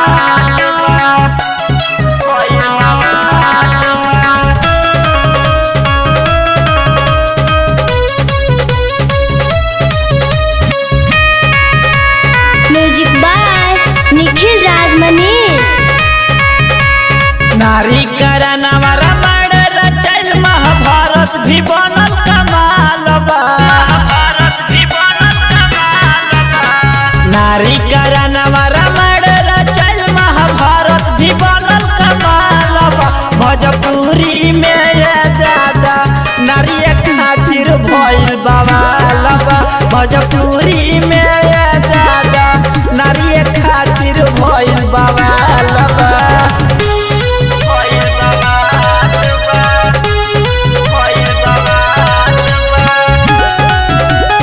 music by Nikhil Raj Manish नारी करनवा रामायण रचल महाभारत भी बनल कमाल बा नारी करनवा रामायण रचल महाभारत भी बनल कमाल बा भोजपुरी में ये दादा नारी खातिर भइल बवाल बा भोजपुरी में ये दादा नारी खातिर भइल बवाल बा भइल बवाल बा भइल बवाल बा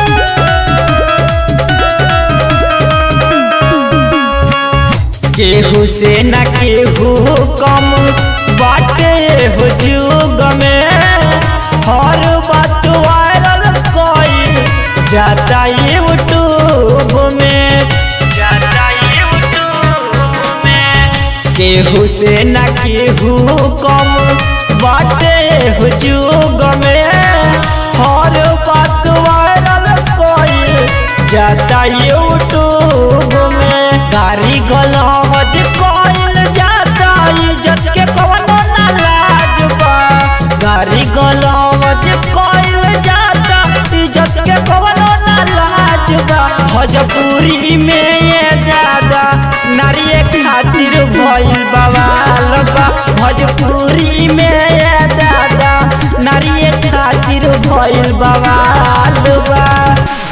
केहू से न केहू कम बाटे हो जुग में हर बात वायरल कोई जाता यूट्यूब में जाता यूट्यूब में केहू से न केहू कम बाटे हो जुग में हर बात वायरल कोई जाता यूट्यूब में गाड़ी गलौज कोइल जाता इज्जत के कवनो ना लाज बा गाड़ी गलौज कोइल जाता इज्जत के कवनो ना लाज बा भोजपुरी में ये दादा नारी खातिर भइल बवाल बा भोजपुरी में ये दादा नारी खातिर भइल बवाल बा